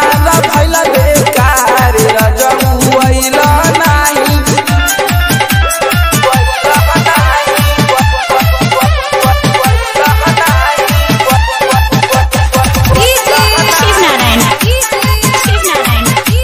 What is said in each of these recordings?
सिंहार भइल बेकार रजौल नाही शिव नारायण शिव नारायण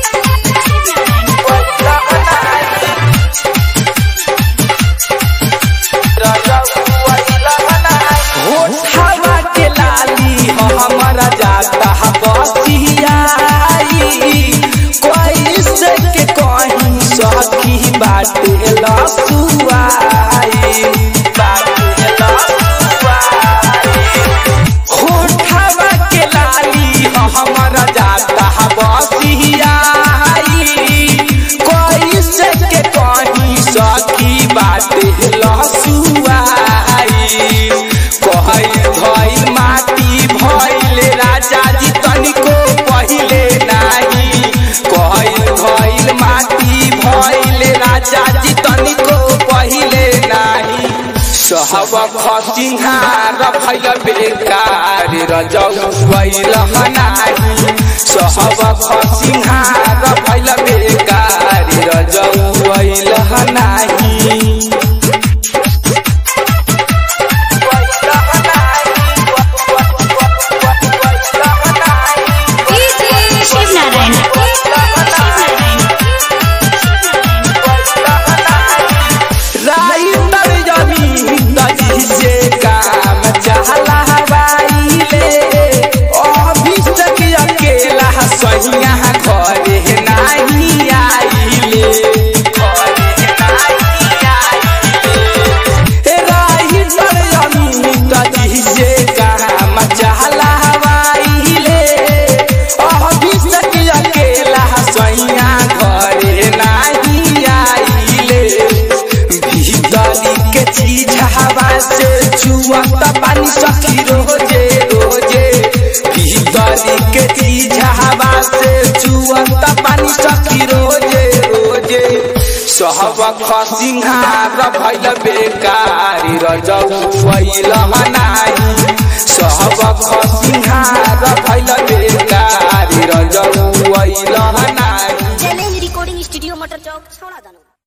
होठवा के लाली हमारा जाता बसियाई कोई से के कहीं सखी बाटे लसुआई बाटे लसुआई होठवा के लाली हमारा जाता बसियाई कोई से के कहीं सखी बाटे लसुआई कहल भइल माटी भइल राजा जी तनिको पहिले नाही कहल भइल माटी भइल राजा जी तनिको पहिले नाही सहब खसिंहार भइल बेकार रजौ भइल नाही सहब खसिंहार भइल बेकार रजौ भइल नाही शिव नारायण राइतर जमीन तजी से काम चहला बाइले अभिषेक अकेला सहिया घरे नाही आइले घरे नाही आइले राइतर जमीन तजी से काम चहला बाइले अभिषेक अकेला सहिया घरे नाही आइले भीतरी के चीज हवा से छुअत पानी सखी रोजे रोजे भीतरी के चीज हवा से छुअत पानी सखी रोजे रोजे सहब खसिंहार भइल बेकार रजौ भइल नाही